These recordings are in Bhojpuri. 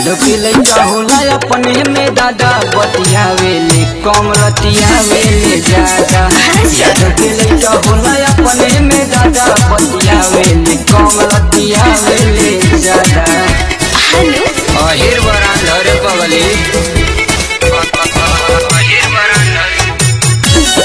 यादव के लइका होला अपने में दादा बतियावेले कम रतियावेले ज्यादा यादव के लइका होला अपने में दादा बतियावेले कम रतियावेले ज्यादा हेलो अहिर बरान धरे पगली अहिर बरान धरे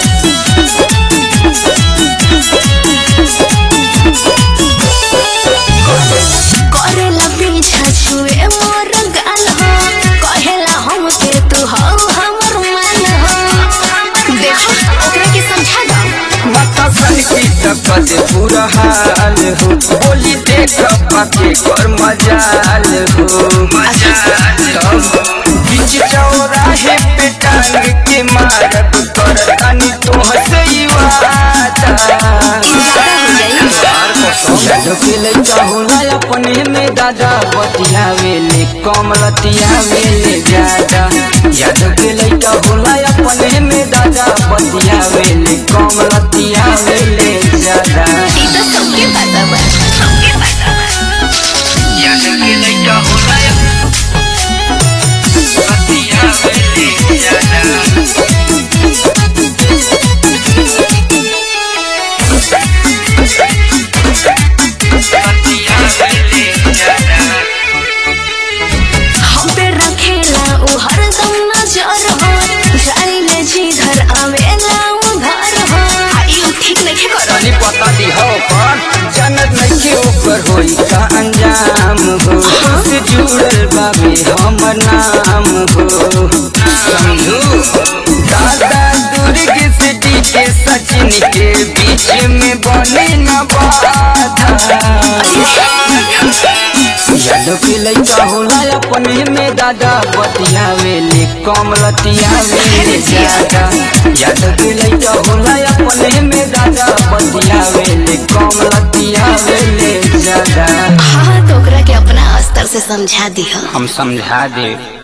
करेला पीछा छुए मोर गाल हो कहेला हम के तू हो हमर मान हो देखो ओकरा के समझा दो माता सन की तकत पूरा हाल हो बोली देख पाके कर मजाल हो बीच चौराहे पे टांग के मारब कर तनी तोहसे ही वादा ज्यादा हो जाई यादव के लइका होला अपने में दादा बतियावेले कम रतियावेले ज्यादा यादव के लइका होला अपने में दादा बतियावेले कम रतियावेले ज्यादा ई तो सबके पता बा सबके पता बा यादव के लइका होला बतियावेले ज्यादा बतियावेले ज्यादा हम पे रखेला उ हरदम नजर हो जाइले जिधर आवेला उधर हो आई उ ठीक नहीं करो तनी पता दी हो पर जनत नइखे ऊपर होई का अंजाम हो से जुड़ल बाबे हमर नाम हो समझू दादा दुर्ग सिटी के सचिन के बीच में बने न बाधा यादव के लइका होला अपने में दादा बतियावेले कम रतियावेले ज्यादा यादव के लइका होला अपने में दादा बतियावेले कम रतियावेले ज्यादा हाँ तो ओकरा के अपना स्तर से समझा दिह हम समझा दे